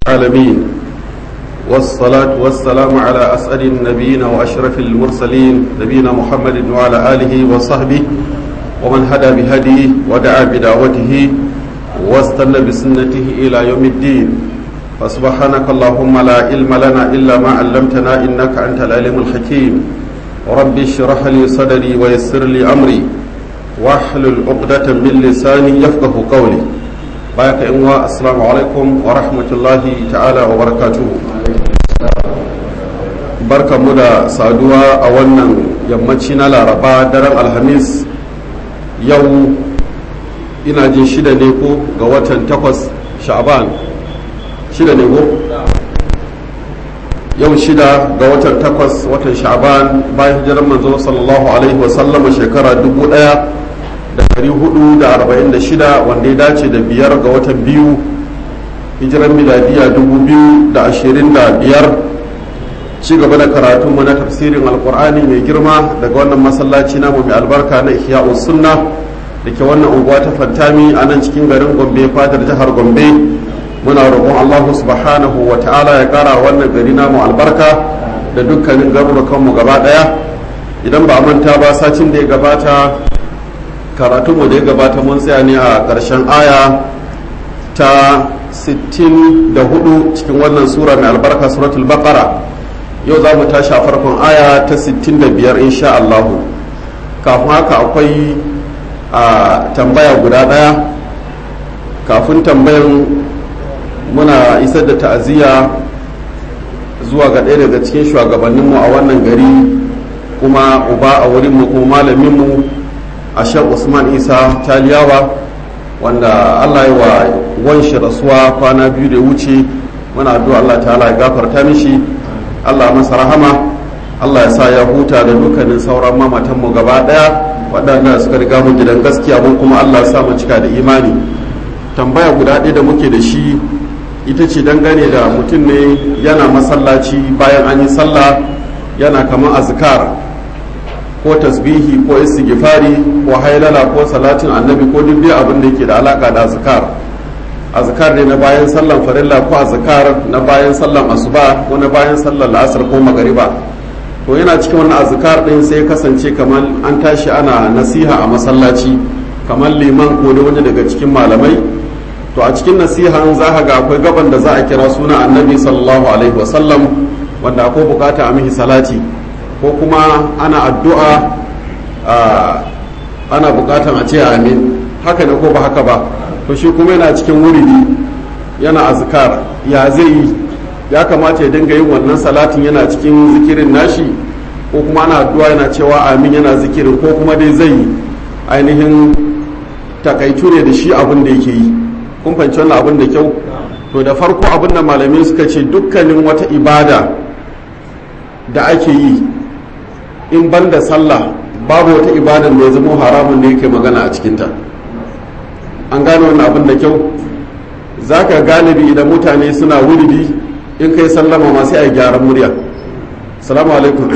العالمين والصلاة والسلام على أسأل النبيين وأشرف المرسلين نبينا محمد وعلى آله وصحبه ومن هدى بهديه ودعا بدعوته واستنى بسنته إلى يوم الدين فسبحانك اللهم لا علم لنا إلا ما علمتنا إنك أنت العليم الحكيم رب اشرح لي صدري ويسر لي أمري واحلل عقدة من لساني يفقه قولي baka in wa assalamu alaikum wa rahmatullahi ta'ala wa barakatuhu barkamu da saduwa a wannan yammaci na laraba daren alhamis yau ina jin shida ne ko ga watan takwas sha'ban shida ne ko yau shida ga watan takwas watan sha'ban bayan hijirar manzo sallallahu alaihi wasallama shekara dubu daya da dari hudu da arba'in da shida wanda ya dace da biyar ga watan biyu hijiran miladiya dubu biyu da ashirin da biyar ci gaba da karatunmu na tafsirin alkur'ani mai girma daga wannan masallaci namu mai albarka na ihya sunna da ke wannan unguwa ta fantami a nan cikin garin gombe fadar jihar gombe muna roƙon allahu subhanahu wa ta'ala ya ƙara wannan gari namu albarka da dukkanin garurukanmu gaba ɗaya idan ba a manta ba sacin da ya gabata karatunmu da ya gabata mun tsaya ne a ƙarshen aya ta 64 cikin wannan sura mai albarka suratul baqara yau za mu tashi a farkon aya ta 65 insha Allahu kafin haka akwai a tambaya guda ɗaya kafin tambayan muna isar da ta'aziyya zuwa ga ɗaya daga cikin shugabanninmu a wannan gari kuma uba a wurinmu kuma malaminmu a shan usman isa taliyawa wanda allah yi wa wanshi rasuwa kwana biyu da wuce muna addu'a allah ta'ala ya gafarta mishi allah masa rahama allah ya sa ya huta da dukkanin sauran mamatanmu gaba daya waɗanda suka riga mu gidan gaskiya mun kuma allah ya sa mu cika da imani tambaya guda ɗaya da muke da shi ita ce dangane da mutum ne yana masallaci bayan an yi sallah yana kamar azkar ko tasbihi ko istighfari ko hailala ko salatin annabi ko duk dai abin da yake da alaka da azkar azkar ne na bayan sallan farilla ko azkar na bayan sallan asuba ko na bayan sallan la'asar ko magariba to yana cikin wannan azkar din sai kasance kamar an tashi ana nasiha a masallaci kamar liman ko da wani daga cikin malamai to a cikin nasihan za ga akwai gaban da za a kira suna annabi sallallahu alaihi wasallam wanda akwai bukata a mihi salati ko kuma ana addu'a ana bukatan a ce amin haka ne ko ba haka ba to shi kuma yana cikin wuridi yana azkar ya zai yi ya kamata ya dinga yin wannan salatin yana cikin zikirin nashi ko kuma ana addu'a yana cewa amin yana zikirin ko kuma dai zai yi ainihin takaitu ne da shi abin da yake yi kun fahimci wannan abin da kyau to da farko abin da malamai suka ce dukkanin wata ibada da ake yi in ban da sallah babu wata ibadar da ya zama haramun da yake magana a cikinta an gane wannan abin da kyau za ka galibi idan mutane suna wuridi in kai sallama ma sai a gyaran murya salamu alaikum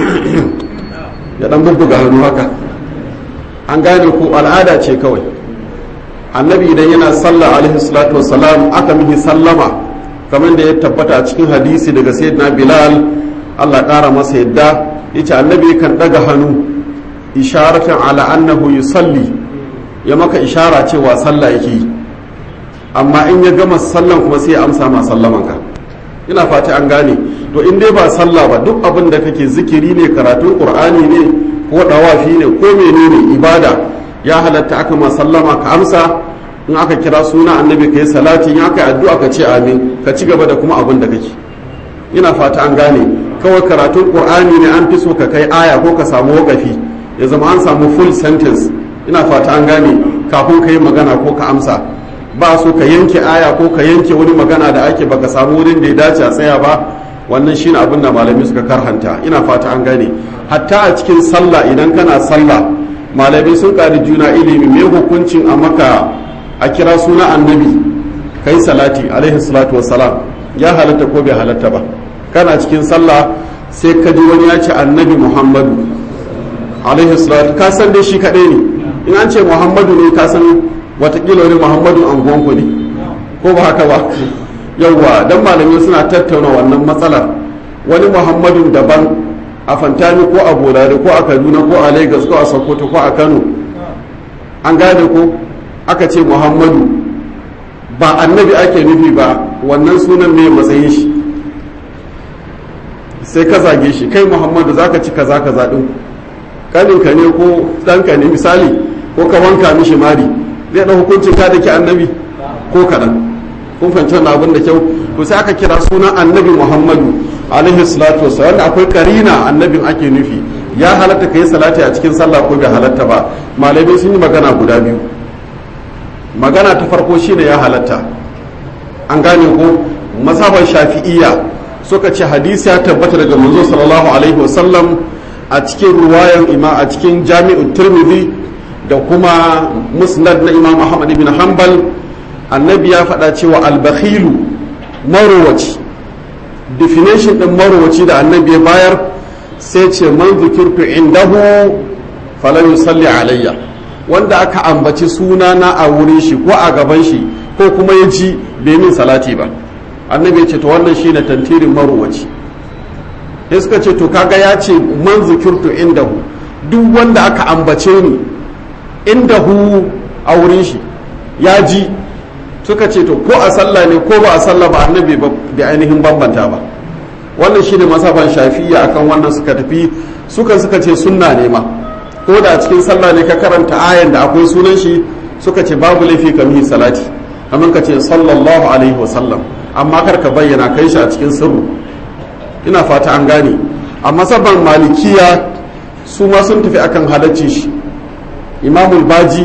ya dan bubbuga hannu haka an gane ko al'ada ce kawai annabi idan yana sallah alaihi salatu wassalam aka mihi sallama kamar da ya tabbata a cikin hadisi daga sayyidina bilal allah ƙara masa yadda yace annabi kan daga hannu isharatan ala annahu yusalli ya maka ishara cewa sallah yake yi amma in ya gama sallan kuma sai ya amsa ma sallaman ka ina fata an gane to in dai ba sallah ba duk abin da kake zikiri ne karatun qur'ani ne ko dawafi ne ko menene ibada ya halatta aka ma sallama ka amsa in aka kira suna annabi kai salati in aka addu'a ka ce amin ka ci gaba da kuma abin da kake ina fata an gane kawai karatun qur'ani ne an fi so ka kai aya ko ka samu wakafi ya zama an samu full sentence ina fata an gane kafin ka yi magana ko ka amsa ba so ka yanke aya ko ka yanke wani magana da ake baka samu wurin da ya dace a tsaya ba wannan shine abin da malami suka karhanta ina fata an gane hatta a cikin sallah idan kana sallah malami sun ƙari juna ilimi mai hukuncin a maka a kira suna annabi kai salati alaihi salatu wassalam ya halatta ko bai halatta ba kana cikin sallah sai ka ji wani ya ce annabi muhammadu alaihi salatu ka san dai shi kaɗai ne in an ce muhammadu ne ka san watakila wani muhammadu anguwanku ne ko ba haka ba yawwa dan malamai suna tattauna wannan matsalar wani muhammadun daban a fantami ko a bolare ko a kaduna ko a lagos ko a sokoto ko a kano an gane ko aka ce muhammadu ba annabi ake nufi ba wannan sunan mai matsayin shi sai ka zage shi kai muhammadu za ka ci kaza kaza ɗin kaninka ne ko ɗanka ne misali ko ka wanka mishi mari zai ɗau hukuncin ka da ke annabi ko kaɗan kun fahimci wannan abin da kyau to sai aka kira sunan annabi muhammadu alaihi salatu wasu wanda akwai karina annabin ake nufi ya halatta ka yi salati a cikin sallah ko bai halatta ba malamai sun yi magana guda biyu magana ta farko shine ya halatta an gane ko masaban shafi'iyya suka ce hadisi ya tabbata daga manzo sallallahu alaihi wasallam a cikin ruwayan ima a cikin jami'ul tirmidhi da kuma musnad na imam ahmad ibn hanbal annabi ya faɗa cewa albakhilu marowaci definition ɗin marowaci da annabi ya bayar sai ce man zikirtu indahu falan yusalli alayya wanda aka ambaci sunana a wurin shi ko a gaban shi ko kuma ya ji bai min salati ba annabi ya ce to wannan shine tantirin marowaci sai suka ce to kaga ya ce man zikirtu indahu duk wanda aka ambace ni indahu a wurin shi ya ji suka ce to ko a sallah ne ko ba a sallah ba annabi da ainihin bambanta ba wannan shine masaban shafiya akan wannan suka tafi sukan suka ce sunna ne ma ko da a cikin sallah ne ka karanta ayan da akwai sunan shi suka ce babu laifi ka mihi salati amma ka ce sallallahu alaihi wasallam amma kar ka bayyana kai shi a cikin sirru ina fata an gane a masaban malikiya su ma sun tafi akan halacci shi imamul baji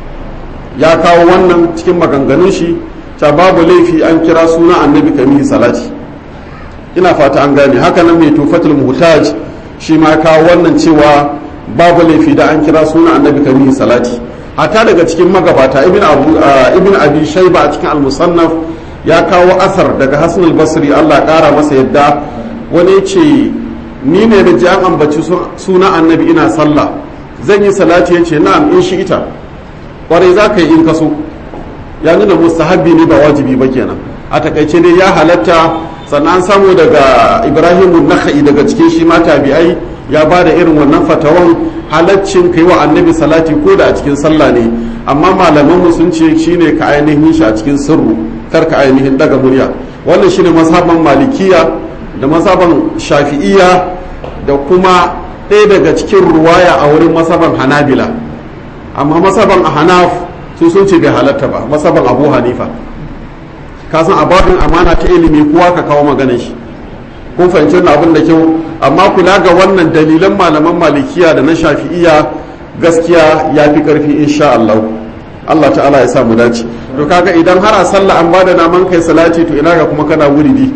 ya kawo wannan cikin maganganun shi ta babu laifi an kira suna annabi kamihi salati ina fata an gane haka nan mai tufatul muhtaj shi ma kawo wannan cewa babu laifi da an kira suna annabi kamihi salati hata daga cikin magabata ibn abu ibn abi shayba a cikin al-musannaf ya kawo asar daga hasan al-basri Allah kara masa yadda wani ce ni ne da ji an ambaci suna annabi ina sallah zan yi salati yace na'am in shi ita kwarai za ka yi in kaso ya nuna mustahabbi ne ba wajibi ba kenan a takaice dai ya halatta sannan samu daga ibrahim nakhai daga cikin shi ma tabi'ai ya ba da irin wannan fatawan halaccin kai wa annabi salati ko da a cikin sallah ne amma malaman mu sun ce shine ka ainihin shi a cikin sirru kar ka ainihin daga murya wannan shine mazhaban malikiya da mazhaban shafi'iyya da kuma ɗaya daga cikin ruwaya a wurin mazhaban hanabila amma masaban a hanaf su sun ce bai halatta ba masaban abu hanifa ka san ababin amana ta ilimi kowa ka kawo maganin shi kun fahimci wannan abin da kyau amma kula ga wannan dalilan malaman malikiya da na shafi'iya gaskiya ya fi karfi insha Allah Allah ta'ala ya sa mu dace to kaga idan har a sallah an bada naman kai salati to ina ga kuma kana wuridi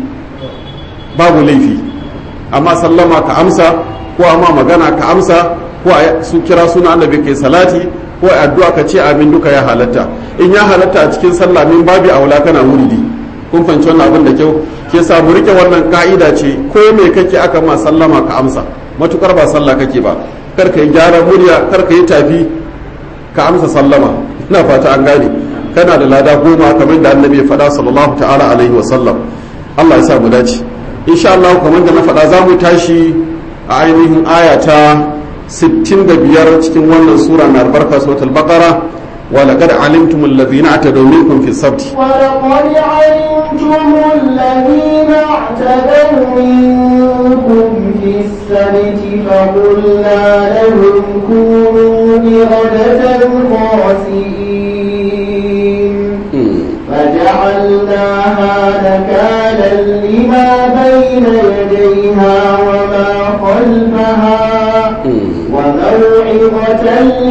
babu laifi amma sallama ka amsa ko amma magana ka amsa ko su kira suna annabi kai salati ko addu'a ka ce amin duka ya halatta in ya halatta a cikin sallah min babi aula kana wuridi kun fahimci wannan abin da kyau ke sa mu rike wannan ka'ida ce ko me kake aka ma sallama ka amsa matukar ba sallah kake ba kar ka yi gyara murya kar ka yi tafi ka amsa sallama ina fata an gane kana da lada goma kamar da annabi ya faɗa sallallahu ta'ala alaihi wa sallam Allah ya sa mu dace insha Allah kamar da na faɗa za mu tashi a ainihin aya ta 65 cikin wannan sura mai albarka suratul baqara ولقد علمتم الذين اعتدوا منكم في السبت ولقد علمتم الذين اعتدوا منكم في السبت فقلنا لهم كونوا قردة خاسئين فجعلناها نكالا لما بين يديها وما خلفها وموعظة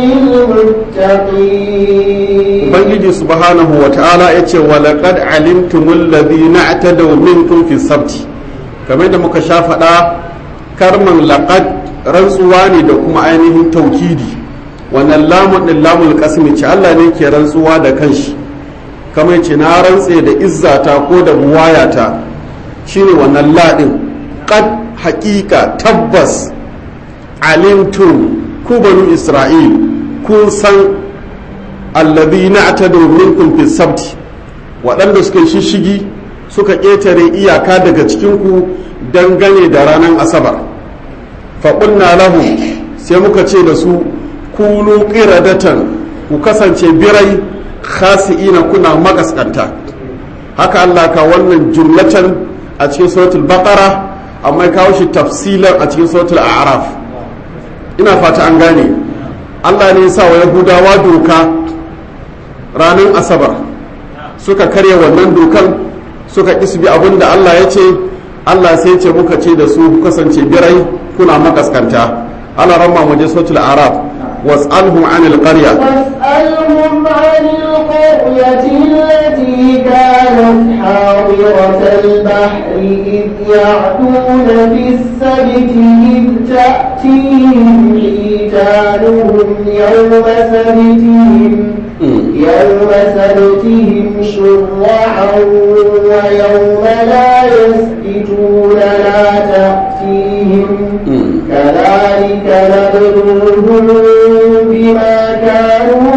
للمتقين ubangiji subhanahu wa ta'ala ya ce wa laqad alimtumul ladhina atadaw minkum fi sabti kamar da muka sha faɗa karman laqad rantsuwa ne da kuma ainihin taukidi wannan lamun din lamul qasmi ce Allah ne ke rantsuwa da kanshi kamar ce na rantse da izzata ko da buwayata shine wannan ladin qad haqiqa tabbas alimtum ku banu isra'il kun san alladhina atadu minkum fi sabti waɗanda suka shishigi suka ƙetare iyaka daga cikinku dangane da ranar asabar faƙunna lahu sai muka ce da su kunu ƙiradatan ku kasance birai khasi'ina kuna makaskanta haka Allah ka wannan jumlatan a cikin suratul baqara amma kawo shi tafsilan a cikin suratul a'raf ina fata an gane Allah ne ya sa wa yahudawa doka ranar asabar suka karya wannan dokan suka isbi abin da Allah ya ce Allah sai ce muka ce da su kasance birai kuna makaskanta Allah ramma mu je suratul arab was'alhum anil qarya واسألهم عن القرية التي كانت حاضرة البحر إذ يعدون في السبت إذ تأتيهم حيتانهم يوم سبتهم يوم سبتهم شرعا ويوم لا يسبتون لا تأتيهم كذلك نبلوهم بما كانوا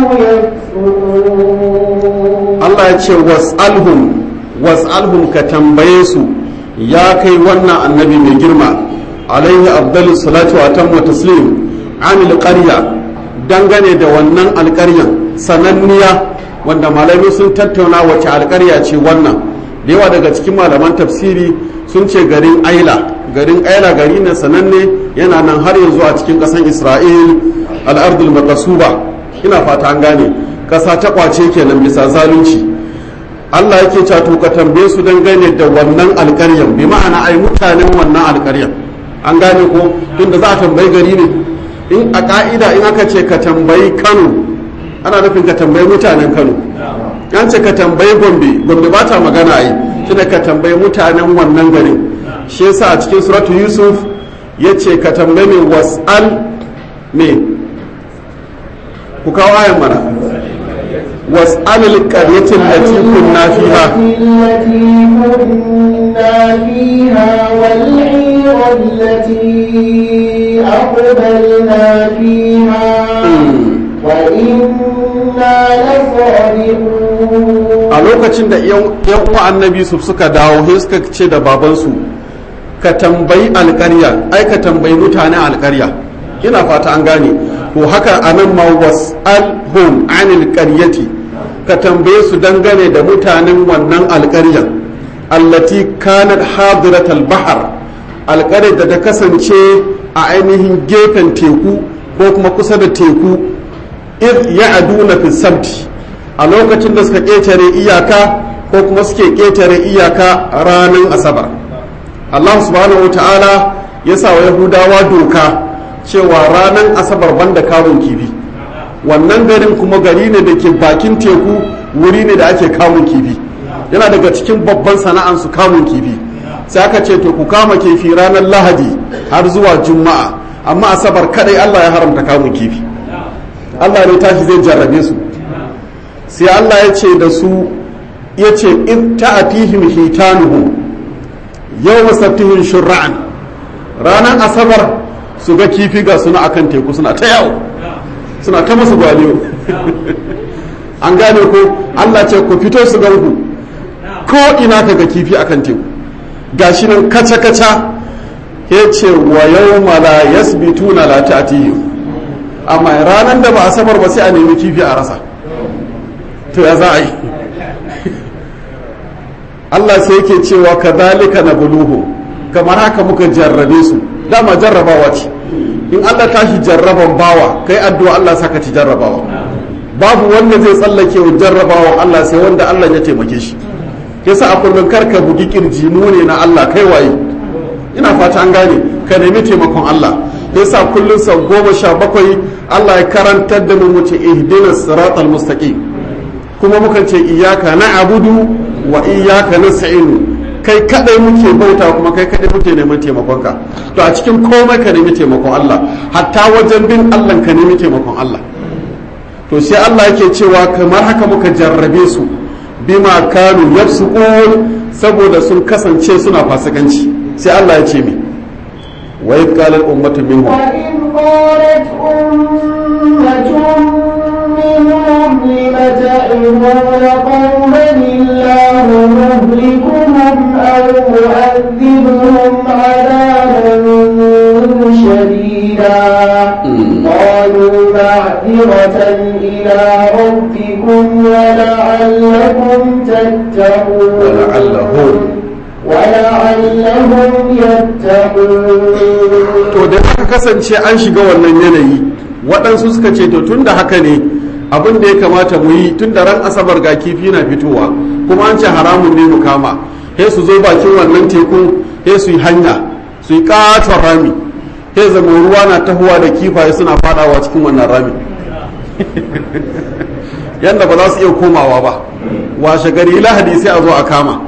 يكفرون Allah ya ce was'alhum was'alhum ka tambaye su ya kai wannan annabi mai girma alaihi abdul salatu wa tammu taslim anil qarya dangane da wannan alƙaryan sananniya wanda malamai sun tattauna wace alƙarya ce wannan da yawa daga cikin malaman tafsiri sun ce garin aila garin aila gari ne sananne yana nan har yanzu a cikin ƙasar isra'il al'ardul maqasuba ina fata an gane ƙasa ta kwace kenan bisa zalunci Allah yake cewa to ka tambaye su dangane da wannan alƙaryan bi ma'ana ai mutanen wannan alƙaryan an gane ko tunda za a tambayi gari ne in a ka'ida in aka ce ka tambayi Kano ana nufin ka tambayi mutanen Kano an ce ka tambayi Gombe Gombe ba ta magana ai tunda ka tambayi mutanen wannan garin shi yasa a cikin suratu Yusuf yace ka tambayi me was'al me ku kawo ayan mana واسأل القرية التي كنا فيها التي كنا فيها والعير التي أقبلنا فيها وإنا لصادقون a lokacin da yan uwa annabi su suka dawo sai suka ce da babansu ka tambayi alƙarya ai ka tambayi mutanen alƙarya ina fata an gane ko haka anan ma was'alhum anil qaryati ka tambaye su dangane da mutanen wannan alƙaryar allati kanat hadirat al-bahr alƙaryar da ta kasance a ainihin gefen teku ko kuma kusa da teku id ya'duna fi sabti a lokacin da suka ƙetare iyaka ko kuma suke ƙetare iyaka ranar asabar Allah subhanahu wa ta'ala ya sa wa yahudawa doka cewa ranar asabar banda kamun kifi wannan garin kuma gari ne da ke bakin teku wuri ne da ake kamun kifi yana daga cikin babban sana'ansu kamun kifi sai aka ce to ku kama kifi ranar lahadi har zuwa juma'a amma asabar kadai allah ya haramta kamun kifi allah ne tashi zai jarrabe su sai allah ya ce da su ya ce in ta'atihim hitanuhum yau sabtihim shur'an ranar asabar su ga kifi ga suna akan teku suna ta yawo suna ta masu gwaliyo an gane ko Allah ce ku fito su ganku ko ina ka ga kifi akan teku gashi nan kaca kaca ya ce wa yau mala yasbituna la ta'tihi amma ranar da ba a sabar ba sai a nemi kifi a rasa to ya za a yi Allah sai yake cewa kadhalika nabluhu kamar haka muka jarrabe su dama jarrabawa ce in Allah tashi jarraban bawa kai addu'a Allah saka ci jarrabawa babu wanda zai tsallake wa jarrabawa Allah sai wanda Allah ya taimake shi yasa a kullum karka bugi kirji mu ne na Allah kai waye ina fata an gane ka nemi taimakon Allah yasa kullum sau goma sha bakwai Allah ya karantar da mu muce ihdina siratal mustaqim kuma mukan ce iyyaka na'budu wa iyyaka nasta'in kai kadai muke bauta kuma kai kadai muke neman taimakonka to a cikin komai ka nemi taimakon Allah hatta wajen bin Allah ka nemi taimakon Allah to sai Allah yake cewa kamar haka muka jarrabe su bima kanu yafsukun saboda sun kasance suna fasikanci sai Allah ya ce mi wa idh qalat ummatu minhum وإذ قالت أمة منهم لم تعظون قوما الله مهلكهم ربكم ولعلكم تتقون ولعلهم ولعلهم يتقون to da aka kasance an shiga wannan yanayi waɗansu suka ce to tun da haka ne abin da ya kamata mu yi tun da ran asabar ga kifi na fitowa kuma an ce haramun ne mu kama he su zo bakin wannan teku he su yi hanya su yi katon rami he zama ruwa na tahowa da kifaye suna fadawa cikin wannan rami yadda ba za su iya komawa ba washe gari lahadi sai a zo a kama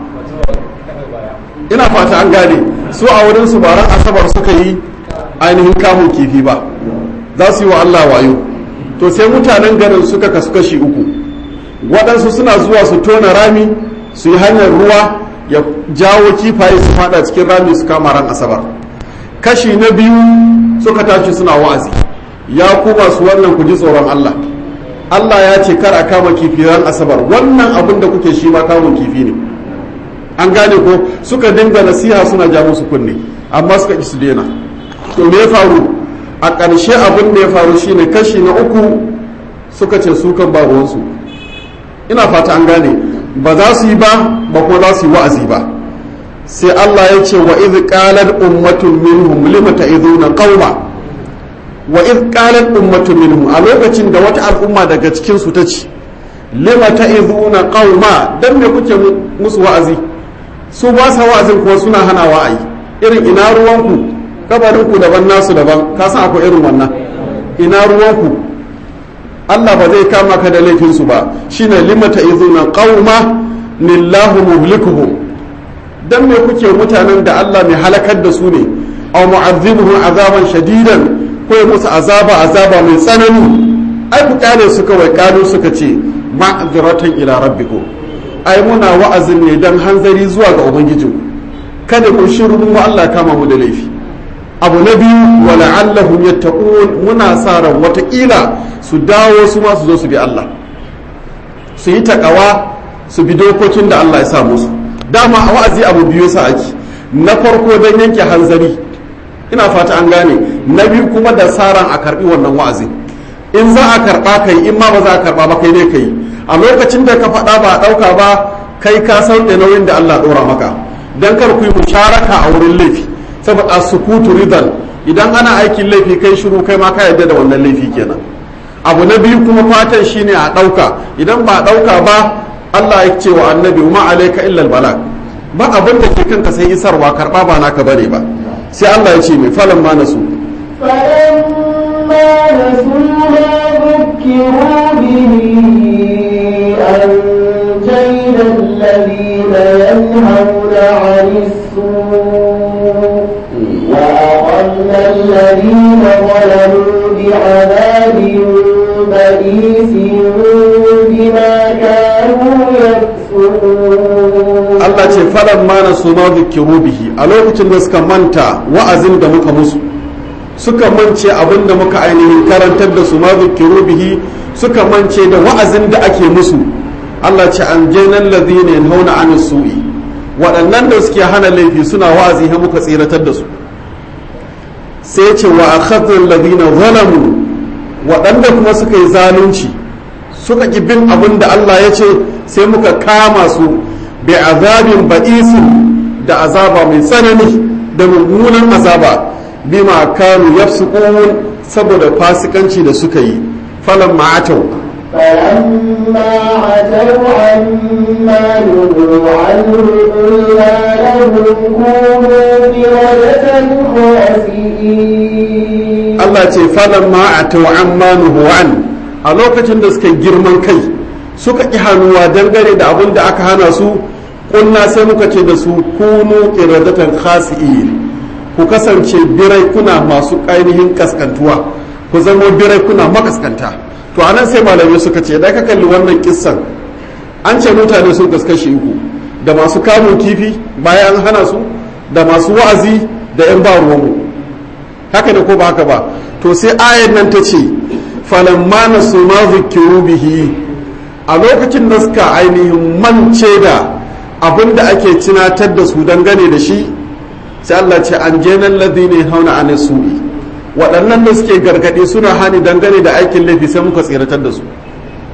ina fata an gane su a wurin su baran asabar suka yi ainihin kamun kifi ba za su yi wa Allah wayo to sai mutanen garin suka kasu kashi uku waɗansu suna zuwa su tona rami su yi hanyar ruwa ya jawo kifaye su fada cikin rami su kama ran asabar kashi na biyu suka tashi suna wa'azi ya ku masu wannan ku ji tsoron Allah Allah ya ce kar a kama kifi ran asabar wannan abin da kuke shi ma kamun kifi ne an gane ko suka dinga nasiha suna ja musu kunne amma suka ki su daina to me ya faru a ƙarshe abin da ya faru shine kashi na uku suka ce su kan ba ruwansu ina fata an gane ba za su yi ba ba kuma za su yi wa'azi ba sai Allah ya ce wa idh qalat ummatun minhum lima ta'iduna qauma wa idh qalat ummatun minhum a lokacin da wata al'umma daga cikin su ta ce lima ta'iduna qauma dan me kuke musu wa'azi su ba sa wa'azin kuma suna hana wa'ayi irin ina ruwanku kabarinku daban nasu daban ka san akwai irin wannan ina ruwanku Allah ba zai kama ka da laifinsu ba shine limata izuna qauma lillahu muhlikuhum dan me kuke mutanen da Allah mai halakar da su ne aw mu'azzibuhum azaban shadidan ko ya musu azaba azaba mai tsanani ai ku kale su kawai kalu suka ce ma'ziratan ila rabbikum ai muna wa'azin ne dan hanzari zuwa ga ubangijinku kada ku shiru mu Allah kama mu da laifi abu na biyu wa la'allahum yattaqun muna sa ran watakila su dawo su ma su zo su bi Allah su yi takawa su bi dokokin da Allah ya sa musu dama a wa'azi abu biyu sa ake na farko dan yanke hanzari ina fata an gane na biyu kuma da sa ran a karbi wannan wa'azi in za a karba kai in ma ba za a karba ba kai ne kai a lokacin da ka faɗa ba a ɗauka ba kai ka sauke nauyin da Allah ɗora maka dan kar ku yi musharaka a wurin laifi saboda sukutu ridan idan ana aikin laifi kai shiru kai ma ka yarda da wannan laifi kenan abu na biyu kuma fatan shine a ɗauka idan ba a ɗauka ba Allah ya ce wa annabi ma alaika illa albalag ba abin da ke kanka sai isarwa karba ba naka bane ba sai Allah ya ce mai falan ma nasu فلما نسوا ما ذكروا به أنجينا الذين ينهون عن السوء وأخذنا الذين ظلموا بعذاب بئيس بما كانوا يكسبون Allah ce falan ma nasu ma zikiru bihi a lokacin da suka manta wa'azin da muka musu suka mance abin da muka ainihin karantar da su ma zikiru bihi suka mance da wa'azin da ake musu Allah ce an jenan ladina yanhauna an su'i waɗannan da suke hana laifi suna wa'azi ha muka tsiratar da su sai ce wa akhadhal ladina zalamu waɗanda kuma suka yi zalunci suka ki bin abin da Allah ya ce sai muka kama su bi azabin ba'isin da azaba mai tsanani da mummunan azaba bima kanu yafsukun saboda fasikanci da suka yi falan ma'atau فلما عتوا عما نهوا عنه قلنا لهم كونوا قردة خاسئين Allah ce falan ma'atau amma nuhu an a lokacin da suka girman kai suka ƙi hannuwa dangane da abin da aka hana su kunna sai muka ce da su kunu qiradatan khasi'in ku kasance birai kuna masu ainihin kaskantuwa ku zama birai kuna makaskanta to anan sai malamai suka ce da ka kalli wannan kissan an ce mutane sun kaskashi uku da masu kamun kifi bayan an hana su da masu wa'azi da yan ba ruwanmu haka ne ko ba haka ba to sai ayan nan ta ce falamma nasu ma zikiru bihi a lokacin da suka ainihin mance da abin da ake tunatar da su dangane da shi sai Allah ce an jenan ladina hauna an su'i waɗannan da suke gargaɗe suna hani dangane da aikin laifi sai muka tseratar da su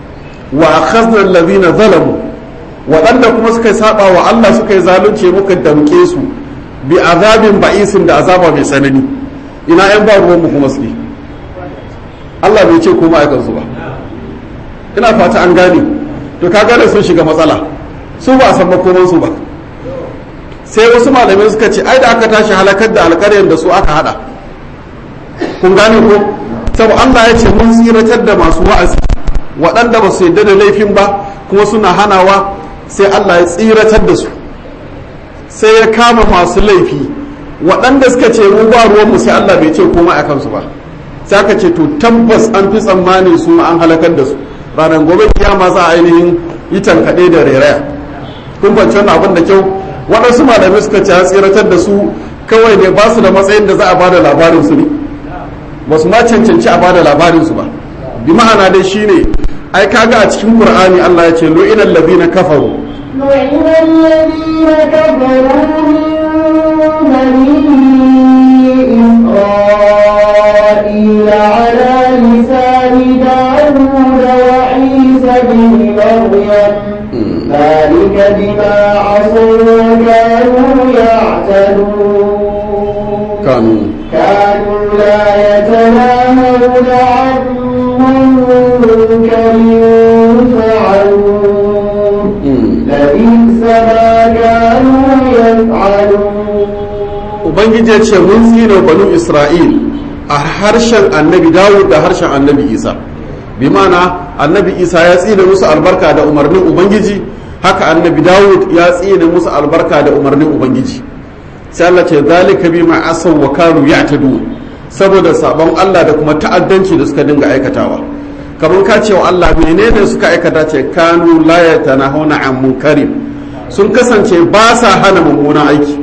wa akhadna alladhina zalamu waɗanda kuma suka saba wa Allah suka yi zalunci muka damke su bi azabin ba'isin da azaba mai tsanani ina yan ba ruwan mu kuma suke Allah bai ce kuma aikan su ba ina fata an gane to ka gane sun shiga matsala su ba a san makoman su ba sai wasu malamai suka ce ai da aka tashi halakar da alƙaryar da su aka hada kun gane ko saboda Allah ya ce mun tsiratar da masu wa'azi waɗanda ba su yarda da laifin ba kuma suna hanawa sai Allah ya tsiratar da su sai ya kama masu laifi waɗanda suka ce mu ba ruwanmu sai Allah bai ce komai a kansu ba sai aka ce to tabbas an fi tsammani su an halakar da su ranar gobe kiyama za a ainihin yi tankaɗe da rairaya kun fahimci wannan abin da kyau waɗansu malamai suka ce an tsiratar da su kawai ne ba su da matsayin da za a bada labarin su ne ba su ma cancanci a bada labarin su ba bi ma'ana dai shine ai kaga a cikin qur'ani Allah ya ce lu'inal ladina kafaru لعن الذين كفروا من بني إسرائيل على لسان داود وعيسى بن مريم ذلك بما عصوا وكانوا يعتدون kanu كانوا لا يتناهون عن منكر فعلوه لبئس ما كانوا يفعلون ubangiji ya ce mun tsine banu isra'il a harshen annabi dawud da harshen annabi isa bi mana annabi isa ya tsine musu albarka da umarnin ubangiji haka annabi dawud ya tsine musu albarka da umarnin ubangiji sai Allah ce zalika bi ma asaw wa kanu ya'tadu saboda sabon Allah da kuma ta'addanci da suka dinga aikatawa kamar ka ce wa Allah menene suka aikata ce kanu la yatanahuna an munkarin sun kasance ba sa hana mummunan aiki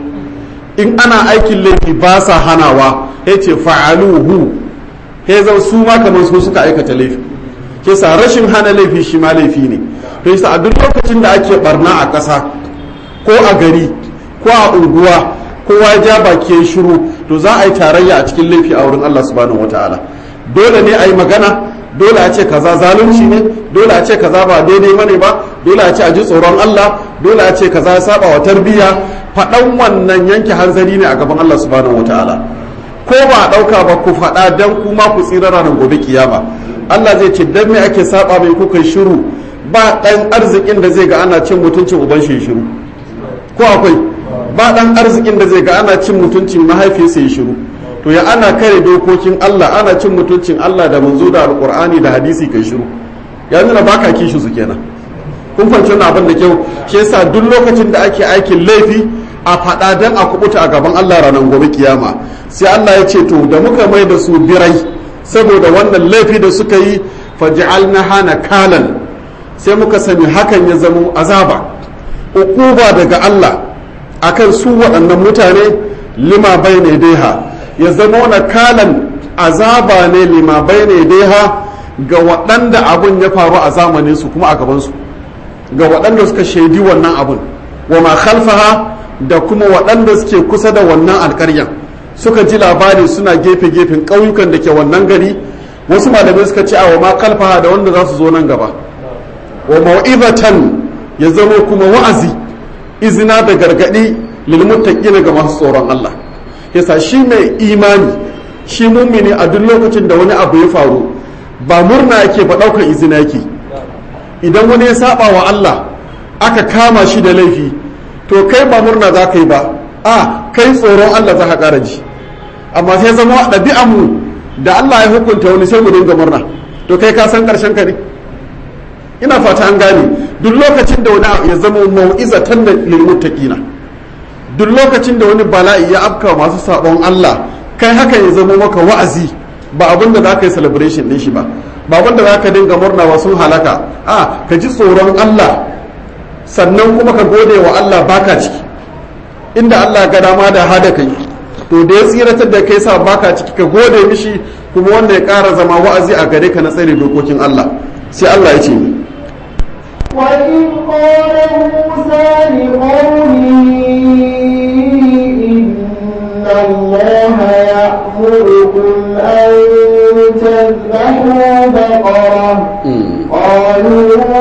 in ana aikin laifi ba sa hanawa ya ce fa'aluhu ya zau su ma kamar su suka aikata laifi ke sa rashin hana laifi shi ma laifi ne to yasa a duk lokacin da ake barna a ƙasa ko a gari ko a unguwa kowa ya ja baki ya shiru to za a yi tarayya a cikin laifi a wurin Allah subhanahu wataala dole ne a yi magana dole a ce kaza zalunci ne dole a ce kaza ba daidai bane ba dole a ce a ji tsoron Allah dole a ce kaza ya saba wa tarbiyya faɗan wannan yanke hanzari ne a gaban Allah subhanahu wataala ko ba a ɗauka ba ku faɗa dan kuma ku tsira ranar gobe kiyama Allah zai ce dan me ake saba mai kuka shiru ba ɗan arzikin da zai ga ana cin mutuncin uban shi shiru ko akwai ba ɗan arzikin da zai ga ana cin mutuncin mahaifiyarsa ya shiru to ya ana kare dokokin Allah ana cin mutuncin Allah da manzo da alkur'ani da hadisi kai shiru ya nuna baka kishi su kenan kun fahimci wannan abin da kyau shi yasa duk lokacin da ake aikin laifi a faɗa dan a kubuta a gaban Allah ranar gobe kiyama sai Allah ya ce to da muka mai da su birai saboda wannan laifi da suka yi faj'alna hana kalan sai muka sani hakan ya zamo azaba uquba daga Allah akan su waɗannan mutane lima bai ne daiha ya zama na kalan azaba ne lima bai ne daiha ga waɗanda abun ya faru a zamanin su kuma a gabansu ga waɗanda suka shaidi wannan abun wa ma khalfaha da kuma waɗanda suke kusa da wannan alƙaryan suka ji labari suna gefe-gefen ƙauyukan da ke wannan gari wasu malamai suka ce a wa ma khalfaha da wanda za su zo nan gaba wa mau'izatan ya zama kuma wa'azi izina da gargaɗi lilmuttaqina ga masu tsoron Allah yasa shi mai imani shi mummini a duk lokacin da wani abu ya faru ba murna yake ba ɗaukar izina yake idan wani ya saba wa Allah aka kama shi da laifi to kai ba murna za ka yi ba a kai tsoron Allah za ka ƙara ji amma sai zama ɗabi'an mu da Allah ya hukunta wani sai mu dinga murna to kai ka san ƙarshen ka ne ina fata an gane duk lokacin da wani ya zama mau'izatan da lilmuttaqina duk lokacin da wani bala'i ya afka masu sabon Allah kai haka ya zama maka wa'azi ba abin da za ka yi celebration din shi ba ba abin da za ka dinga murna wa sun halaka a ka ji tsoron Allah sannan kuma ka gode wa Allah baka ciki inda Allah ga dama da hada kai to da ya tsiratar da kai sa baka ciki ka gode mishi kuma wanda ya ƙara zama wa'azi a gare ka na tsare dokokin Allah sai Allah ya ce ni وإذ قال موسى لقومه إن الله يأمركم أن تذبحوا بقرة قالوا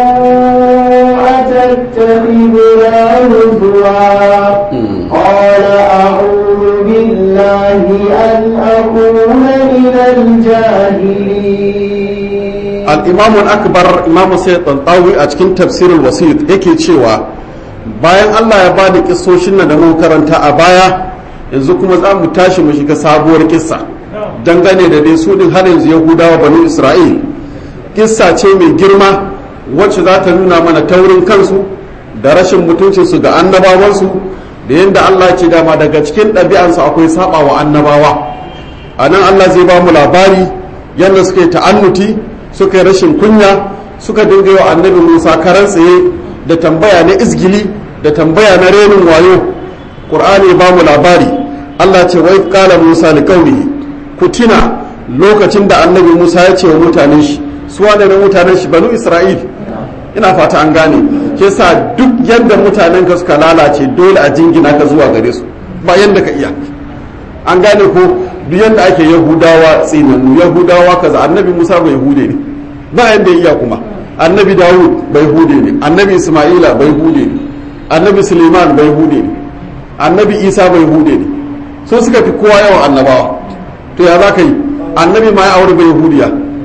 al-imam akbar imam sayyid tantawi a cikin tafsirul wasit yake cewa bayan Allah ya ba da kissoshin nan da muka karanta a baya yanzu kuma za mu tashi mu shiga sabuwar kissa dangane da dai su din har yanzu yahudawa banu isra'il kissa ce mai girma wacce za ta nuna mana taurin kansu da rashin mutuncinsu ga annabawansu da yadda Allah ce dama daga cikin ɗabi'ansu akwai saba wa annabawa a nan Allah zai ba mu labari yadda suka yi ta'annuti suka yi rashin kunya suka dinga yau annabi Musa karan tsaye da tambaya na izgili da tambaya na renin wayo Qur'ani ba mu labari Allah ce wai kala Musa li qaumihi ku tuna lokacin da annabi Musa ya ce wa mutanen shi su wane na mutanen shi banu Isra'il ina fata an gane ke sa duk yadda mutanen ka suka lalace dole a jingina ka zuwa gare su ba yadda ka iya an gane ko duk yadda ake yahudawa tsinannu yahudawa kaza annabi musa bai hude ne ba yadda iya kuma annabi dawud bai hude ne annabi isma'ila bai hude ne annabi suleiman bai hude ne annabi isa bai hude ne so suka fi kowa yawan annabawa to ya za ka yi annabi ma ya aure bai hudiya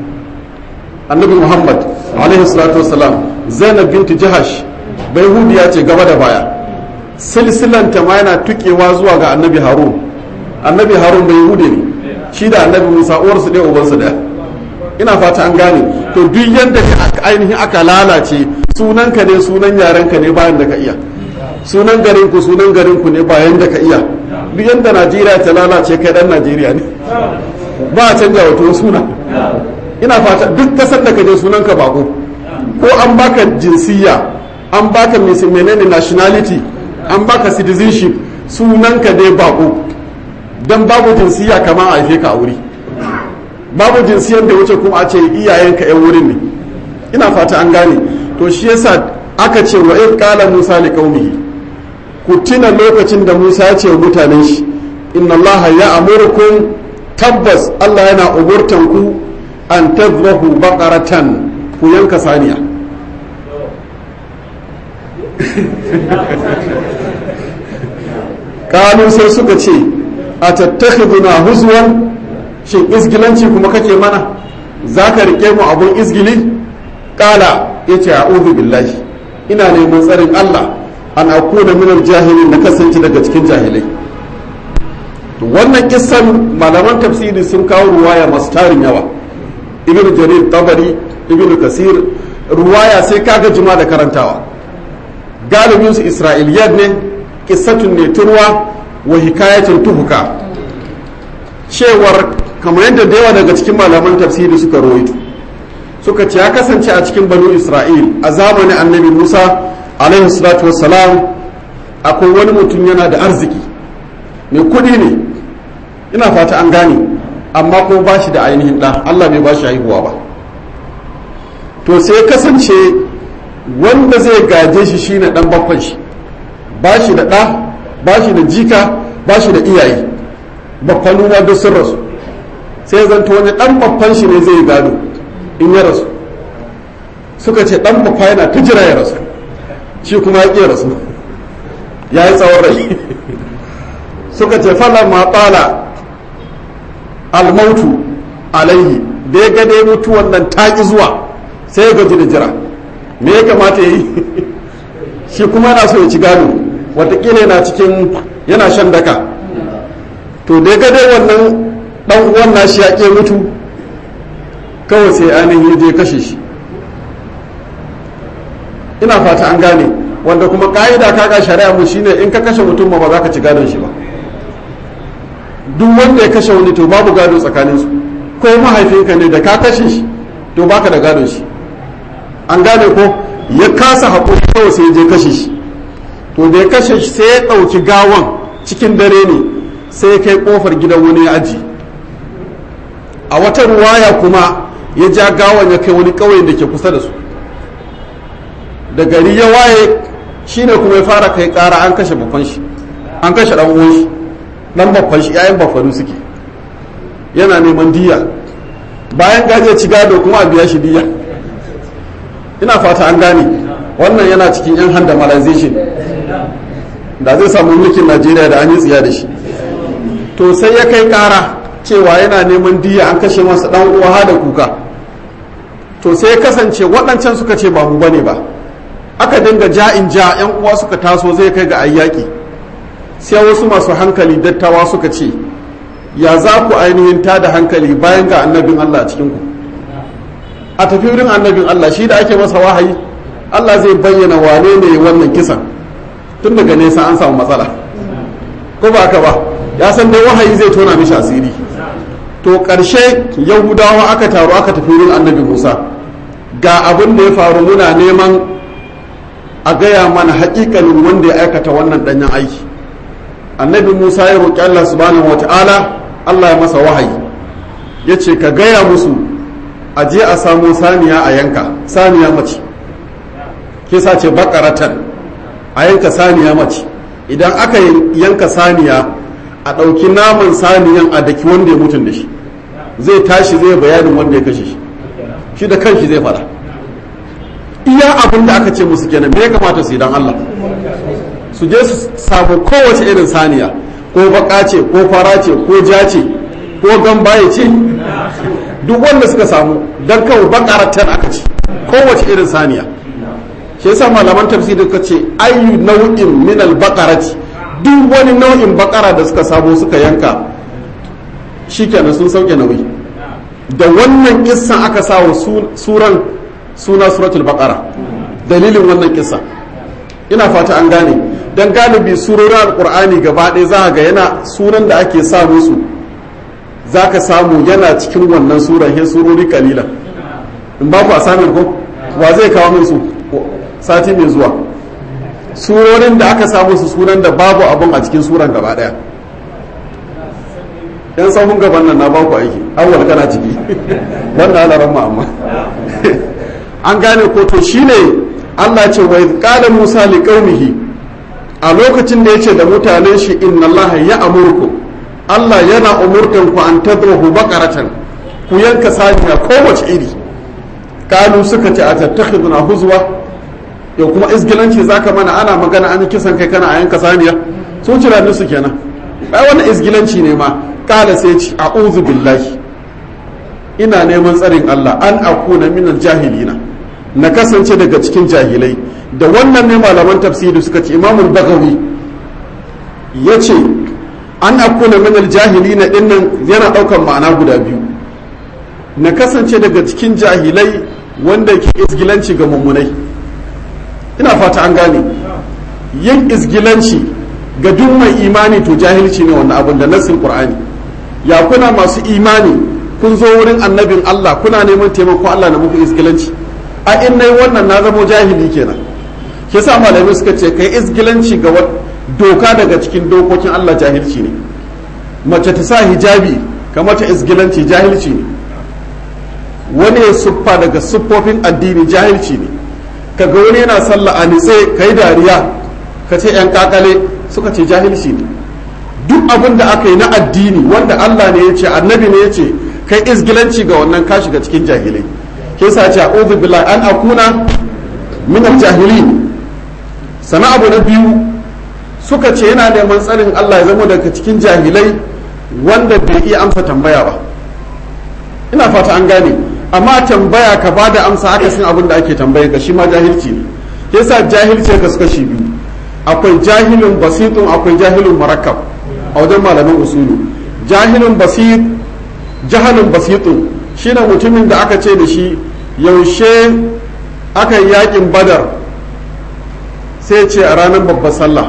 annabi muhammad alaihi salatu wasalam zainab binti jahash bai hudiya ce gaba da baya silsilanta ma yana tukewa zuwa ga annabi harun annabi harun bai hude ne shi da annabi musa uwarsu ɗaya ubansu ɗaya ina fata an gane to duk yadda ainihin aka lalace sunanka ne sunan yarenka ne bayan da ka iya sunan garin ku sunan garin ku ne bayan da ka iya duk yadda najeriya ta lalace kai dan najeriya ne ba a canja wato suna ina fata duk kasar da ka je sunanka bako ko an baka jinsiya an baka menene nationality an baka citizenship sunanka dai bako don babu jinsiya kama a haife ka a wuri babu jinsiyar da wuce kuma a ce iyayenka yan wurin ne ina fata an gane to shi yasa aka ce wa id qala musa li qaumihi ku tuna lokacin da musa ya ce wa mutanen shi inna allaha ya'murukum tabbas allah yana umurtan ku an tadhbahu baqaratan ku yanka saniya kalu sai suka ce a tattakhiduna huzwan shin izgilanci kuma kake mana zaka rike mu abun izgili kala yace a'udhu billahi ina neman tsarin Allah an akuna minal jahilin na kasance daga cikin jahilai wannan kissan malaman tafsiri sun kawo ruwaya masu tarin yawa ibn jarir tabari ibn kasir ruwaya sai kaga jima da karantawa galibin su isra'iliyat ne kissatun ne turwa wa hikayatun tuhuka cewar kamar yadda da yawa daga cikin malaman tafsiri suka rawaito suka ce ya kasance a cikin banu isra'il a zamanin annabi musa alaihi salatu wassalam akwai wani mutum yana da arziki mai kudi ne ina fata an gane amma kuma ba shi da ainihin ɗa allah bai ba shi haihuwa ba to sai kasance wanda zai gaje shi shine ɗan bakwan shi ba shi da ɗa ba shi da jika ba shi da iyaye bakwalu ma duk sun rasu sai zanto wani ɗan babban shi ne zai gado in ya rasu suka ce ɗan babba yana ta jira ya rasu shi kuma ya ƙi rasu ya yi tsawon rai suka ce fala ma tsala almautu alaihi da ya gade mutuwan nan ta ƙi zuwa sai ya gaji da jira me ya kamata ya yi shi kuma yana so ya ci gado watakila yana cikin yana shan daka to da ya gade wannan dan uwan nashi ya ƙi mutu kawai sai ainihin je kashe shi ina fata an gane wanda kuma ka'ida kaga shari'a mu shine in ka kashe mutum ba za ka ci gadon shi ba duk wanda ya kashe wani to babu gado tsakanin su ko mahaifinka ne da ka kashe shi to baka da gadon shi an gane ko ya kasa haƙuri kawai sai je kashe shi to da ya kashe shi sai ya ɗauki gawan cikin dare ne sai ya kai ƙofar gidan wani ya aji a wata ruwaya kuma ya ja gawan ya kai wani ƙauyen da ke kusa da su da gari ya waye shine kuma ya fara kai ƙara an kashe babban shi an kashe ɗan uwan shi ɗan babban shi yayin baffanu suke yana neman diya bayan gaje ci gado kuma a biya shi diya ina fata an gane wannan yana cikin yan handamalization da zai samu mulkin najeriya da an yi tsiya da shi to sai ya kai kara cewa yana neman diya an kashe masa dan uwa da kuka to sai ya kasance waɗancan suka ce ba mu bane ba aka dinga ja'in ja yan uwa suka taso zai kai ga ayyaki sai wasu masu hankali dattawa suka ce ya za ku ainihin ta da hankali bayan ga annabin Allah a cikinku a tafi wurin annabin Allah shi da ake masa wahayi Allah zai bayyana wane ne wannan kisan tun daga nesa an samu matsala ko ba haka ba ya san dai wahayi zai tona mishi asiri to ƙarshe yahudawa aka taru aka tafi wurin annabi musa ga abin da ya faru muna neman a gaya mana haƙiƙanin wanda ya aikata wannan ɗanyen aiki annabi musa ya roƙi allah subhanahu wata'ala allah ya masa wahayi ya ce ka gaya musu a je a samo saniya a yanka saniya mace kisa ce bakaratan a yanka saniya mace idan aka yanka saniya a ɗauki naman saniyan a daki wanda ya mutun da shi zai tashi zai bayanin wanda ya kashe shi shi da kanshi zai fara iya abin da aka ce musu kenan me ya kamata su idan Allah su je su samu kowace irin saniya ko baka ce ko fara ce ko ja ce ko gambaye ce duk wanda suka samu don kawai bakaratan aka ce kowace irin saniya shi yasa malaman tafsiri ka ce ayu nau'in min al-baqarati duk wani nau'in bakara da suka sabo suka yanka shikenan sun sauke nauyi da wannan kissan aka sawa suran suna suratul baqara dalilin wannan kissa ina fata an gane dan galibi surorin alqur'ani gaba ɗaya za ga yana sunan da ake sa musu za ka samu yana cikin wannan sura he surori kalilan in ba ku a samun ko wa zai kawo min su sati mai zuwa surorin da aka samu su sunan da babu abun a cikin suran gaba daya yan sahun gaban nan na baku aiki awwal kana ciki wannan alaran ma amma an gane ko to shine Allah ce wa qala Musa li qaumihi a lokacin da yace da mutanen shi inna Allah ya amurku Allah yana umurtan ku an tadruhu baqaratan ku yanka saniya kowace iri kalu suka ce a tattakhiduna huzwa yau kuma izgilanci zaka mana ana magana an kisan kai kana a yanka saniya sun cira su kenan ai wannan izgilanci ne ma kala sai ci a'udhu billahi ina neman tsarin Allah an akuna minal jahilina na kasance daga cikin jahilai da wannan ne malaman tafsiri suka ce imamul bagawi yace an akuna minal jahilina dinnan yana daukan ma'ana guda biyu na kasance daga cikin jahilai wanda ke izgilanci ga mummunai ina fata an gane yin izgilanci ga duk mai imani to jahilci ne wannan abin da nassin qur'ani ya kuna masu imani kun zo wurin annabin Allah kuna neman taimako Allah na muku izgilanci a in nayi wannan na zamo jahili kenan ke sa malamai suka ce kai izgilanci ga doka daga cikin dokokin Allah jahilci ne mace ta sa hijabi kamar ta izgilanci jahilci ne wani ya siffa daga siffofin addini jahilci ne kaga wani yana sallah a nitse kai dariya ka ce yan kakale suka ce jahilci ne duk abin da aka yi na addini wanda Allah ne ya ce annabi ne ya ce kai izgilanci ga wannan ka shiga cikin jahilai ke sa ce a'udhu billahi an akuna min al-jahilin sana abu na biyu suka ce yana neman tsarin Allah ya zama daga cikin jahilai wanda bai iya amsa tambaya ba ina fata an gane amma tambaya ka ba da amsa aka san abin da ake tambaye ka shi ma jahilci ne ke sa jahilci ka suka shi biyu akwai jahilun basitun akwai jahilun murakkab a wajen malaman usulu jahilun basit jahalun basitun shine mutumin da aka ce da shi yaushe aka yi yakin badar sai ce a ranar babbar sallah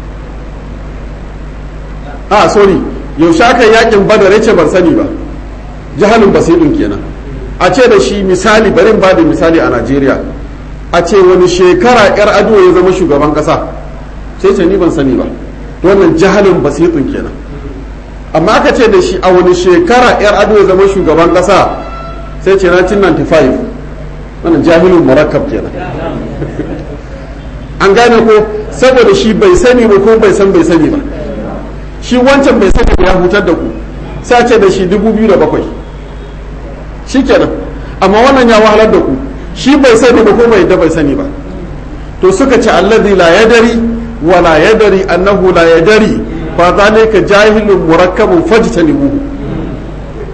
a sorry yaushe aka yi yakin badar ya ce ban sani ba jahalun basitun kenan a ce da shi misali bari ba da misali a najeriya a ce wani shekara yar ado ya zama shugaban kasa sai ce ni ban sani ba wannan jahalin basitun kenan amma aka ce da shi a wani shekara yar ado ya zama shugaban kasa sai ce 1995 wannan jahilin murakkab kenan an gane ko saboda shi bai sani ba ko bai san bai sani ba shi wancan bai sani ya hutar da ku sai ce da shi 2007 shi kenan amma wannan ya wahalar da ku shi bai sani ba ko bai da bai sani ba to suka ce allazi la yadari wa la yadari annahu la yadari fa zalika jahilun murakkabun fajtanibuhu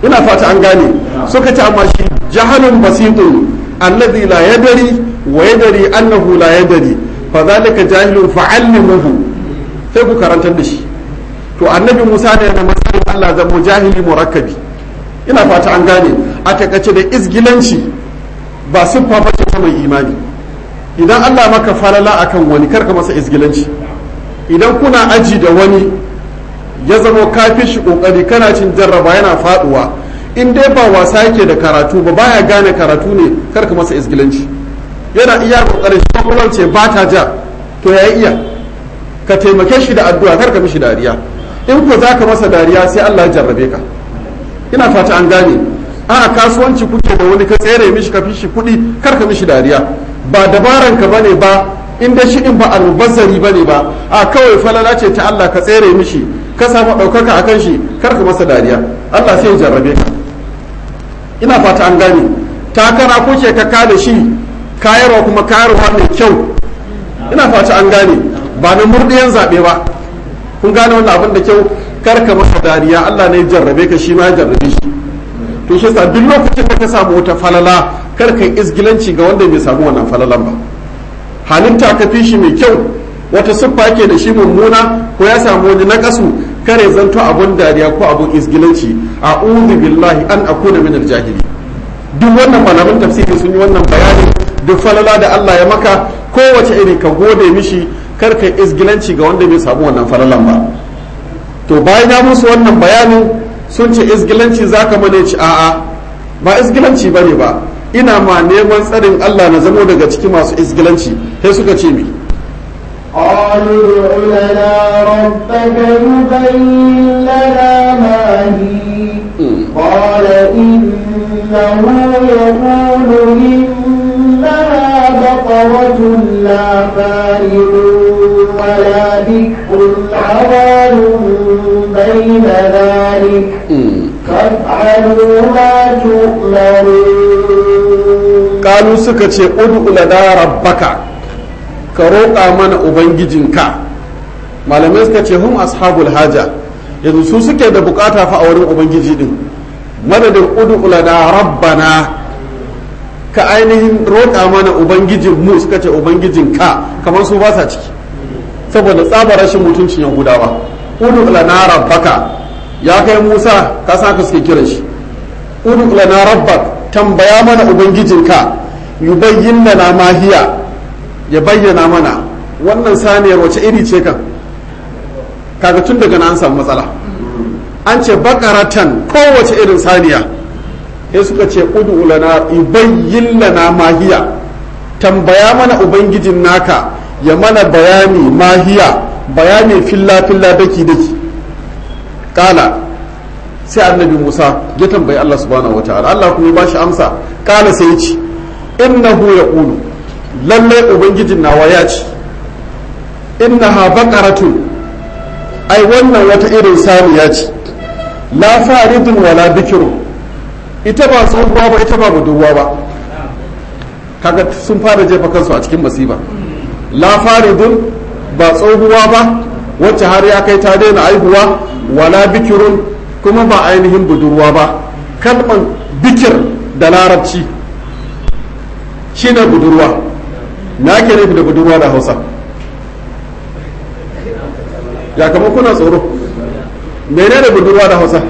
ina fata an gane suka ce amma shi jahalun basitun alladhi la yadari wa yadari annahu la yadari fa zalika jahilun fa'allimuhu sai ku karantar da shi to annabi Musa da yana matsayin Allah zamo jahili murakkabi ina fata an gane a takaice da izgilanci ba siffa bace ta mai imani idan Allah maka falala akan wani karka masa izgilanci idan kuna aji da wani ya zama kafin shi kokari kana cin jarraba yana faduwa in dai ba wasa yake da karatu ba baya gane karatu ne karka masa izgilanci yana iya kokarin shi kuma ce ba ta ja to ya iya ka taimake shi da addu'a karka mishi dariya in ko zaka masa dariya sai Allah ya jarrabe ka ina fata an gane a kasuwanci kuke da wani ka tsere mishi ka fi shi kuɗi karka mishi dariya ba dabaran ka bane ba in dai shi din ba almubazzari bane ba a kawai falala ce ta Allah ka tsere mishi ka samu ɗaukaka akan shi kar ka masa dariya Allah sai ya jarrabe ka ina fata an gane takara kuke ka kada shi kayarwa kuma kayarwa mai kyau ina fata an gane ba na murdiyan zaɓe ba kun gane wannan abin da kyau kar ka masa dariya Allah ne ya jarrabe ka shi ma ya jarrabe shi to shi sa duk lokacin da ka samu wata falala kar ka izgilanci ga wanda bai samu wannan falalan ba halitta ka fi shi mai kyau wata siffa ke da shi mummuna ko ya samu wani nakasu kare zanto abun dariya ko abun izgilanci a billahi an akuna min aljahili duk wannan malaman tafsiri sun yi wannan bayani duk falala da Allah ya maka kowace iri ka gode mishi kar ka izgilanci ga wanda bai samu wannan falalan ba to bayan ya musu wannan bayanin sun ce izgilanci zaka mana ci a'a ba izgilanci bane ba ina ma neman tsarin Allah na zamo daga cikin masu izgilanci sai suka ce mi قالوا ادع لنا ربك يبين لنا ما هي قال إنه يقول إنها بقرة لا فارغ ولا بكر عوان بين ذلك فافعلوا ما تؤمرون kalu suka ce ud'u lana rabbaka ka roƙa mana ubangijinka malamai suka ce hum ashabul haja yanzu su suke da bukata fa a wurin ubangiji din madadin ud'u lana rabbana ka ainihin roƙa mana ubangijin mu suka ce ubangijinka kamar su ba sa ciki saboda tsabar rashin mutuncin yahudawa ud'u lana rabbaka ya kai musa ka san ka suke kiran shi ud'u lana rabbak tambaya mana ubangijinka yubayyin lana mahiya ya bayyana mana wannan saniyar wace iri ce kan kaga tun daga nan an samu matsala an ce bakaratan kowace irin saniya sai suka ce ud'u lana yubayyin lana mahiya tambaya mana ubangijin naka ya mana bayani mahiya bayani filla filla daki daki kala sai annabi Musa ya tambayi Allah subhanahu wataala Allah kuma ya bashi amsa kala sai ya ce innahu yaqulu lalle ubangijin nawa ya ce innaha baqaratun ai wannan wata irin saniya ce la faridun wala bikiru ita ba tsohuwa ba ita ba budurwa ba kaga sun fara jefa kansu a cikin masifa la faridun ba tsohuwa ba wacce har ya kai ta daina aihuwa wala bikirun kuma ba ainihin budurwa ba kalman bikir da larabci shine budurwa na ke nufi da budurwa da hausa ya kama kuna tsoro mene da budurwa da hausa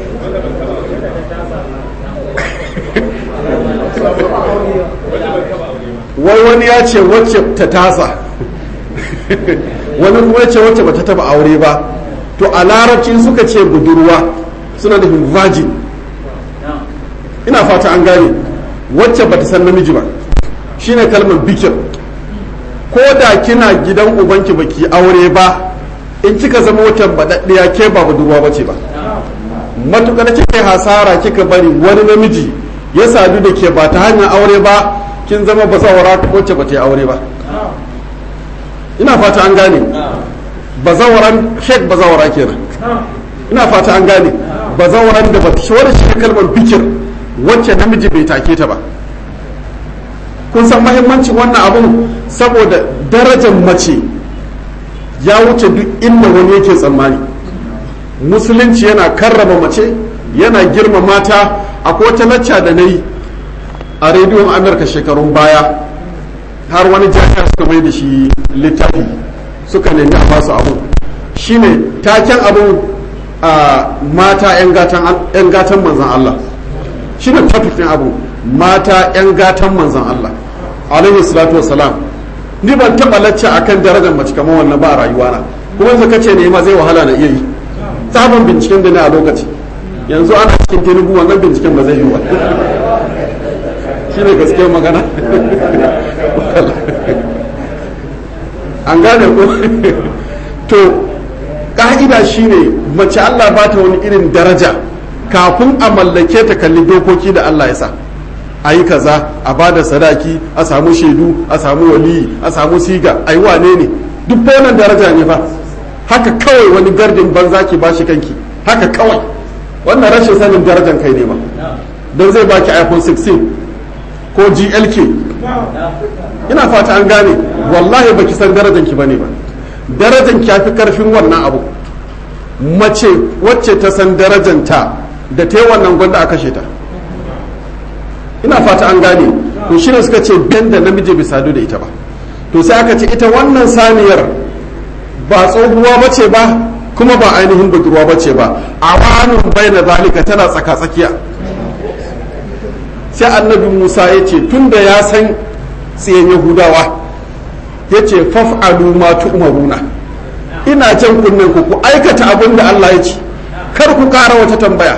wai wani ya ce wacce ta tasa wani kuma ya ce wacce ba ta taba aure ba to a larabci suka ce budurwa suna nufin virgin ina fata an gane wacce ba ta san namiji ba shine kalmar bikir ko da kina gidan ubanki baki aure ba in kika zama wata baɗaɗɗiya ke ba budurwa bace ba matukar kika hasara kika bari wani namiji ya sadu da ke ba ta hanyar aure ba kin zama bazawara wacce ba ta yi aure ba ina fata an gane bazawaran shek bazawara kenan ina fata an gane bazawaran da ba ta shawara shi kalmar bikir wacce namiji bai take ta ba kun san mahimmancin wannan abun saboda darajar mace ya wuce duk inda wani yake tsammani musulunci yana karrama mace yana girma mata akwai wata lacca da na yi a rediyon amurka shekarun baya har wani jami'a suka mai da shi littafi suka nemi a basu abu shine taken abu a mata 'yan gatan manzan Allah shine topic ɗin abu mata 'yan gatan manzan Allah alaihi salatu wasalam ni ban taɓa lacca akan darajar mace kamar wannan ba a rayuwana kuma yanzu kace ne ma zai wahala na iya yi sabon binciken da ne a lokaci yanzu ana cikin tinubu wannan binciken ba zai yi ba shi ne gaskiyar magana an gane ko to ƙa'ida shine mace Allah ba ta wani irin daraja kafin a mallake ta kalli dokoki da Allah ya sa a yi kaza a ba da sadaki a samu shaidu a samu waliyi a samu siga a yi wane ne duk wannan daraja ne fa haka kawai wani gardin banza ki bashi kanki haka kawai wannan rashin sanin darajan kai ne ba don zai baki iphone 16 ko glk ina fata an gane wallahi baki san darajan ki bane ba darajan ki fi karfin wannan abu mace wacce ta san darajanta da ta yi wannan gwanda a kashe ta ina fata an gane to shine suka ce ben da namiji bai sadu da ita ba to sai aka ce ita wannan saniyar ba tsohuwa ba ce ba kuma ba ainihin budurwa ba ce ba a wani bai na zalika tana tsaka-tsakiya sai annabi musa ya ce tun da ya san tsayen yahudawa ya ce faf'alu ma tu'maruna ina jan kunnen ku ku aikata abin da allah ya ce kar ku kara wata tambaya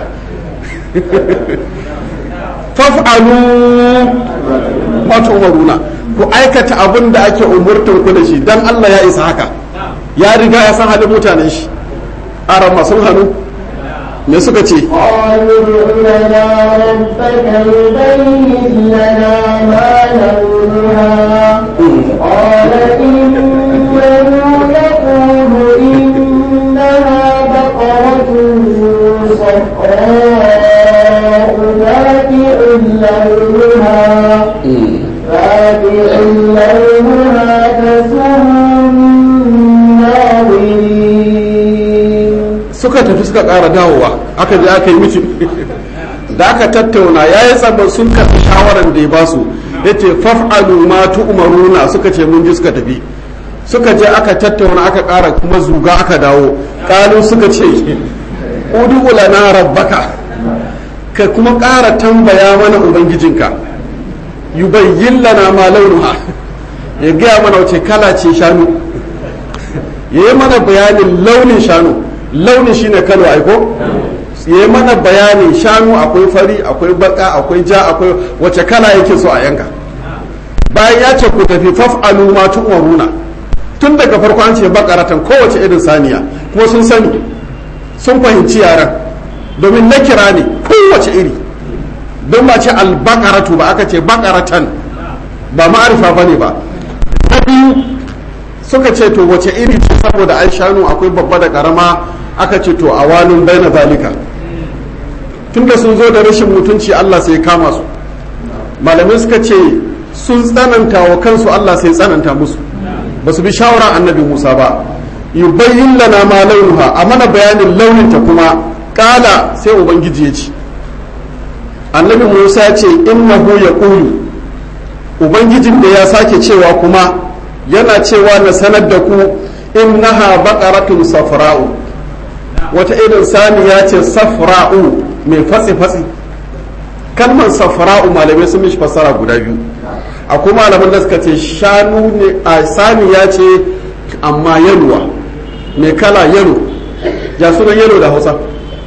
faf'alu ma tu'maruna ku aikata abin da ake umurtan ku da shi dan allah ya isa haka ya riga ya san halin mutanen shi aran masu hannu me suka ce قالوا ادع لنا ربك يبين لنا ما لونها قال إنه يقول إنها بقرة صفراء فاقع لونها فاقع لونها تسر الناظرين suka tafi suka ƙara dawowa aka je aka yi mitin da aka tattauna ya yi tsamman sun karɓi shawaran da ya ba su ya ce faf'alu ma tu'maruna suka ce mun ji suka tafi suka je aka tattauna aka ƙara kuma zuga aka dawo ƙalu suka ce udu lana rabbaka ka kuma ƙara tambaya mana ubangijinka yubayyin lana ma launuha ya gaya mana wace kala ce shanu ya yi mana bayanin launin shanu launin shine kalo aiko ya yi mana bayanin shanu akwai fari akwai baka akwai ja akwai wace kala yake so a yanka bayan ya ce ku tafi faf'alu ma tu'maruna tun daga farko an ce bakaratan kowace irin saniya kuma sun sani sun fahimci yaran domin na kira ne kowace iri don ba ce albakaratu ba aka ce bakaratan ba ma'arifa ba ne ba na biyu suka ce to wace iri ce saboda ai shanu akwai babba da karama aka ce to a walin baina zalika tunda sun zo da rashin mutunci Allah sai kama su malamai suka ce sun tsananta wa kansu Allah sai tsananta musu ba su bi shawara annabi Musa ba yubayyin lana ma launuha a mana bayanin launinta kuma kala sai ubangiji ya ce annabi Musa ya ce innahu yaqulu ubangijin da ya sake cewa kuma yana cewa na sanar da ku innaha baqaratun safra'u wata irin saniya ce safra'u mai fatsi-fatsi kalmar safra'u malamai sun mishi fassara guda biyu akwai malaman da suka ce shanu ne a saniya ce amma yaluwa mai kala yalo ya sunan yalo da hausa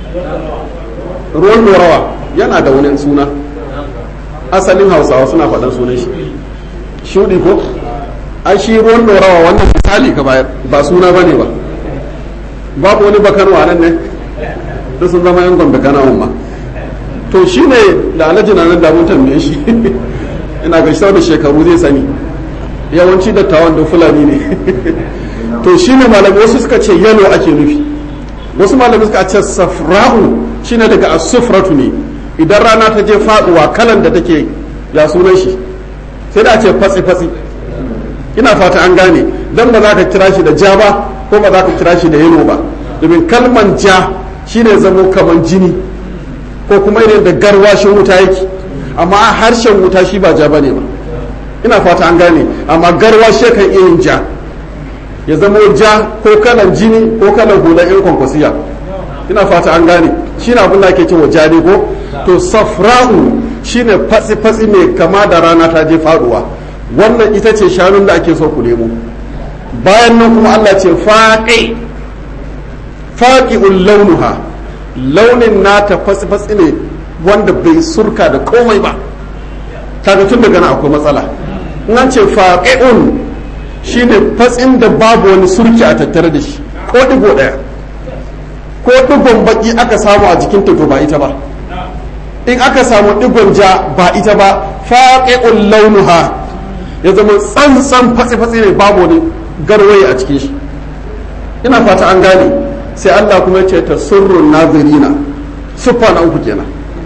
ruwan dorawa yana da wani suna asalin hausawa suna faɗan sunan shi shuɗi ko a shi ruwan dorawa wannan misali ka bayar ba suna ba ne ba babu wani bakanwa nan ne da sun zama yan gombe kana ma to shi ne da alhaji na nan damun tambaye shi ina ga shi da shekaru zai sani yawanci dattawan da fulani ne to shi ne malamai wasu suka ce yalo ake nufi wasu malamai suka ce safra'u shine daga asufratu ne idan rana ta je faduwa kalan da take ya sunan shi sai da ce fatsi fatsi ina fata an gane dan ba za ka kira shi da ja ba ko ba za ka kira shi da yalo ba domin kalman ja shine zamo kaman jini ko kuma irin da garwashin wuta yake amma harshen wuta shi ba ja bane ba ina fata an gane amma garwashi kan iya yin ja ya zama ja ko kalan jini ko kalan hula in kwankwasiya ina fata an gane shi na abin da ake cewa ja ne ko to safra'u shine fatsi-fatsi mai kama da rana ta je faduwa wannan ita ce shanun da ake so ku nemo bayan nan kuma Allah ce faƙi faƙi'un launuha launin nata fatsi-fatsi ne wanda bai surka da komai ba kaga tun daga nan akwai matsala in an ce faƙi'un shine fatsin da babu wani surki a tattare da shi ko digo ɗaya ko digon baki aka samu a jikin to ba ita ba in aka samu digon ja ba ita ba faƙi'un launuha ya zama tsantsan fatsi-fatsi ne babu wani garwaye a cikin shi ina fata an gane sai Allah kuma ce ta surrun nazirina siffa na uku kenan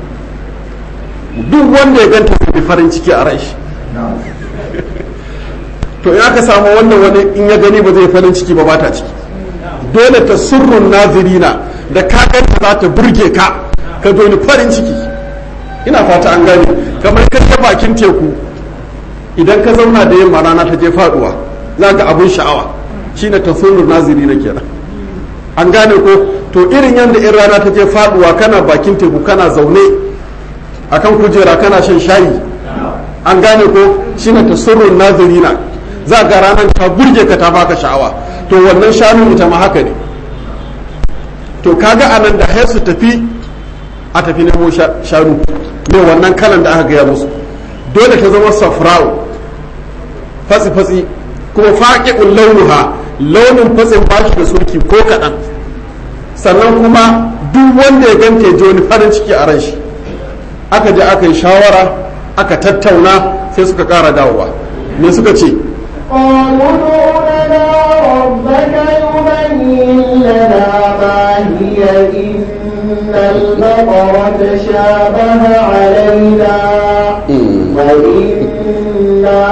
duk wanda ya ganta da farin ciki a rai shi to in aka samu wannan wani in ya gani ba zai farin ciki ba ba ta ciki dole ta surrun nazirina da ka ganta za ta burge ka ka doni farin ciki ina fata an gane kamar ka bakin teku idan ka zauna da yamma rana ta je faduwa za ga abun sha'awa shine tasawur naziri na kenan an gane ko to irin yadda in rana ta je faduwa kana bakin teku kana zaune akan kujera kana shan shayi an gane ko shine tasawur nazirina za ga ranar ta burge ka ta baka sha'awa to wannan shanu ita ma haka ne to kaga anan da su tafi a tafi nemo shanu ne wannan kalan da aka gaya musu dole ta zama safra'u fatsi-fatsi kuma faƙi'un launuha launin fatsin ba shi da surki ko kaɗan sannan kuma duk wanda ya ganta ji wani farin ciki a ran shi aka je aka yi shawara aka tattauna sai suka ƙara dawowa me suka ce قالوا ادع لنا ربك يبين لنا ما هي إن البقرة شابه علينا وإنا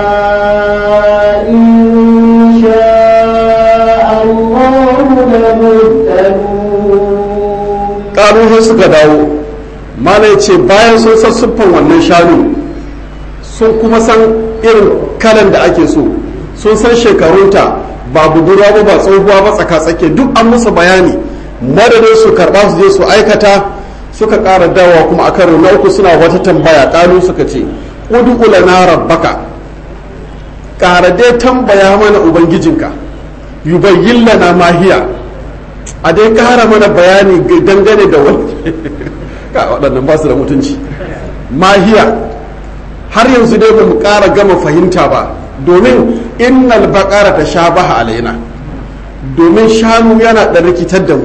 إن شاء الله لمهتدون ƙaruhin suka dawo mana ya ce bayan sun san siffan wannan shanu sun kuma san irin kalan da ake so sun san shekarunta ba budurwa ba ba tsohuwa ba tsaka-tsake duk an musu bayani madadin su karɓa su je su aikata suka ƙara dawa kuma a karo na uku suna wata tambaya ƙalu suka ce udu lana rabbaka ƙara dai tambaya mana ubangijinka yubayyin lana mahiya a dai ƙara mana bayani dangane da wani waɗannan ba su da mutunci mahiya har yanzu dai ba mu ƙara gama fahimta ba domin innal baƙara ta sha baha alaina domin shanu yana da rikitar da mu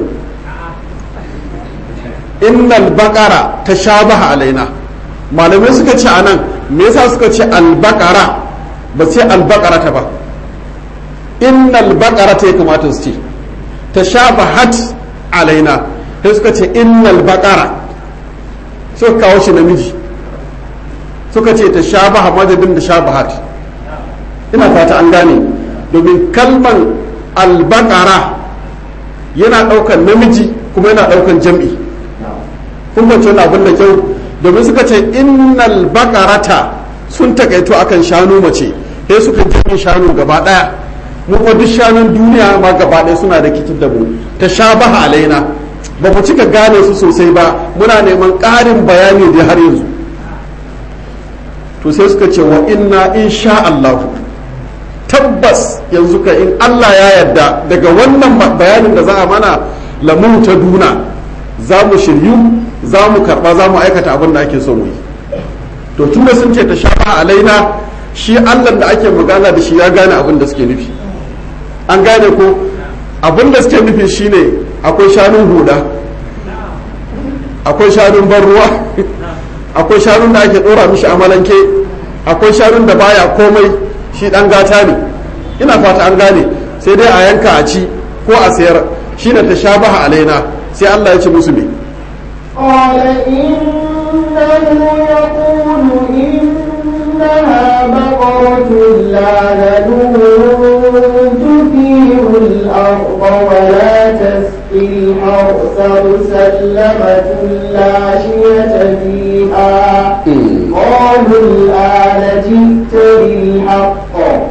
innal baƙara ta sha baha alaina malamai suka ce a nan me yasa suka ce albakara ba sai albakara ta ba innal baƙara ta ya kamata su ce ta sha bahat alaina sai suka ce innal baƙara suka kawo shi namiji suka ce ta sha baha madadin da sha bahat ina fata an gane domin kalman albakara yana ɗaukan namiji kuma yana ɗaukan jam'i kun bance wani abin da kyau domin suka ce innal bakarata sun takaito akan shanu mace sai suka jami shanu gaba daya mu kuma duk shanun duniya ma gaba daya suna da kitin da mu ta sha baha alaina ba mu cika gane su sosai ba muna neman ƙarin bayani da har yanzu to sai suka ce wa inna insha Allah tabbas yanzu ka in Allah ya yarda daga wannan bayanin da za a mana lamun ta duna za mu shiryu za mu karɓa za mu aikata abin da ake so mu yi to tun da sun ce ta shafa alaina shi allah da ake magana da shi ya gane abin da suke nufi an gane ko abin da suke nufi shine akwai shanun huda akwai shanun ban ruwa akwai shanun da ake ɗora mishi amalanke akwai shanun da baya komai shi ɗan gata ne ina fata an gane sai dai a yanka a ci ko a sayar shine ta shabaha alaina sai allah ya ce musu me قال إنه يقول إنها بقرة لا ذلول تثير الأرض ولا تسقي الحرث مسلمة مسلمة لا شية فيها قالوا الآن جئت بالحق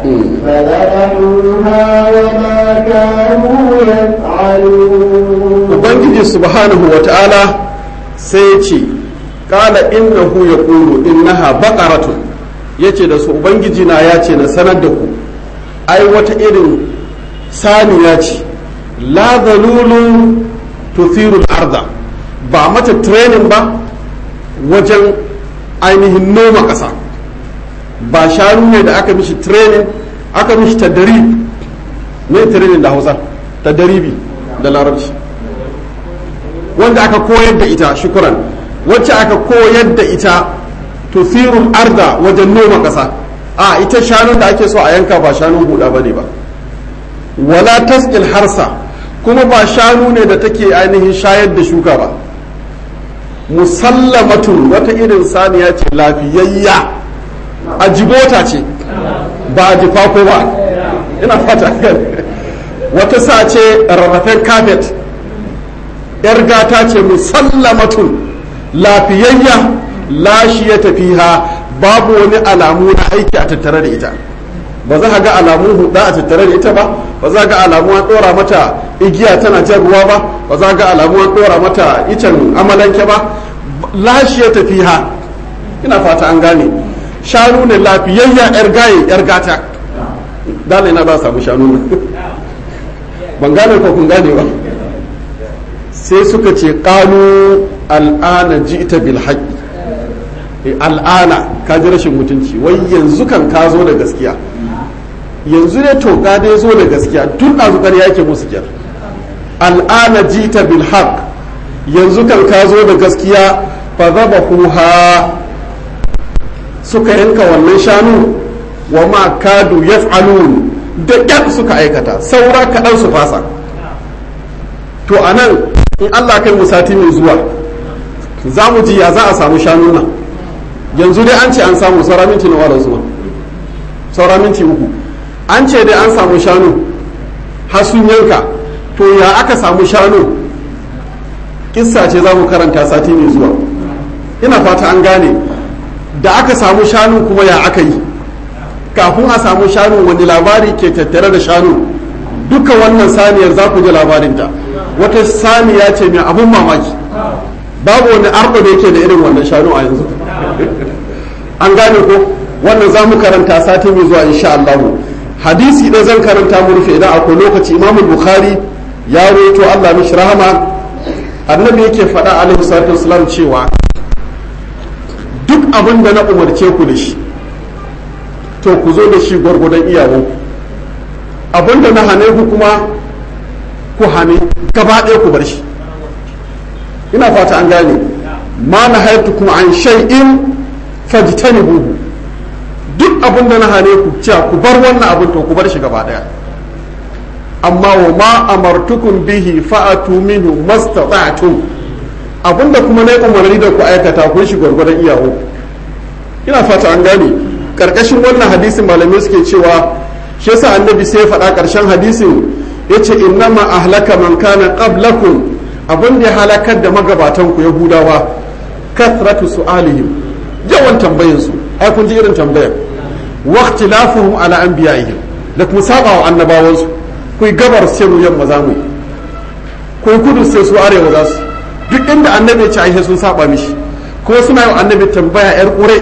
فذبحوها وما كانوا يفعلون ubangiji subhanahu wa ta'ala sai ce kala innahu ya ƙuru innaha baƙaratun ya ce da su ubangiji na ya ce na sanar da ku ai wata irin saniya ce la zalulun tuthirul arda ba mata training ba wajen ainihin noma ƙasa ba shanu ne da aka mishi training aka mishi tadarib ne training da hausa tadaribi da larabci wanda aka koyar da ita shukuran wacce aka koyar da ita tusirul arda wajen noma ƙasa a ita shanun da ake so a yanka ba shanun huda bane ba wala tasqil harsa kuma ba shanu ne da take ainihin shayar da shuka ba musallamatun wata irin saniya ce lafiyayya a jibota ce ba a jifako ba ina fata wata sa ce rarrafen kafet yar gata ce musallamatun lafiyayya lashi ya tafiha babu wani alamu na aiki a tattare da ita ba za ka ga alamun huda a tattare da ita ba ba za ga alamu an dora mata igiya tana jan ruwa ba ba za ga alamu an dora mata icen amalanke ba lashi ya tafiha ina fata an gane shanu ne lafiyayya yar gaye yar gata dala ina ba samu shanu ne ban gane ko kun gane ba sai suka ce qalu al'ana ji'ta bil haqqi al'ana ka ji rashin mutunci wai yanzu kan ka zo da gaskiya yanzu ne to ka dai zo da gaskiya tun ɗazu ƙarya yake musu kyar al'ana jita bil haq yanzu kan ka zo da gaskiya fa zaba huha suka yanka wannan shanu wa ma kadu yaf'alun da ƙyar suka aikata saura kaɗan su fasa to anan in Allah kai mu sati mai zuwa za mu ji ya za a samu shanun nan yanzu dai an ce an samu saura minti na wala zuwa saura minti uku an ce dai an samu shanu har sun yanka to ya aka samu shanu kissa ce za mu karanta sati mai zuwa ina fata an gane da aka samu shanu kuma ya aka yi kafin a samu shanu wani labari ke tattare da shanu duka wannan saniyar za ku ji labarinta wata saniya ce mai abun mamaki babu wani arko da yake da irin wannan shanu a yanzu an gane ko wannan za mu karanta sati mai zuwa insha Allah hadisi ɗaya zan karanta mu rufe idan akwai lokaci imamu bukhari ya roto Allah mishi rahama annabi yake faɗa alaihi salatu wasalam cewa duk abin da na umarce ku da shi to ku zo da shi gwargwadon iyawanku abin da na hane ku kuma ku hane gaba ɗaya ku bar shi ina fata an gane ma na kuma an shay'in fajtanibuhu duk abin da na hane ku cewa ku bar wannan abin to ku bar shi gaba daya amma wa ma amartukum bihi fa'atu minhu mastata'tum abinda kuma na umarni da ku aikata kun shi gwargwadon iyawo ina fata an gane karkashin wannan hadisin malamai suke cewa shi yasa annabi sai ya faɗa karshen hadisin yace innama ahlaka man kana qablakum abin da ya halakar da magabatan ku yahudawa kathratu su'alihim yawan tambayin su ai kun ji irin tambayar waqtilafuhum ala anbiya'ihim da kuma saba wa annabawan su kuyi gabar sai mu yamma za mu yi kuyi kudu sai su arewa za su duk inda annabi ya ci ai sun saba mishi kuma suna yi wa annabi tambaya yar kure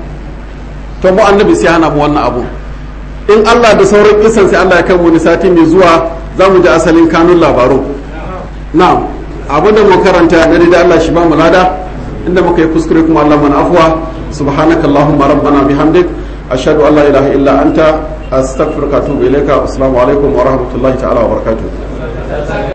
to mu annabi sai hana mu wannan abu in Allah da sauran kisan sai Allah ya kai mu sati mai zuwa za mu ji asalin kanun labaru na'am abin da mu karanta na da Allah shi ba mu lada inda muka yi kuskure kuma Allah mana afwa subhanaka allahumma rabbana bihamdik ashhadu an la ilaha illa anta astaghfiruka wa atubu ilayka assalamu alaikum wa rahmatullahi ta'ala wa barakatuh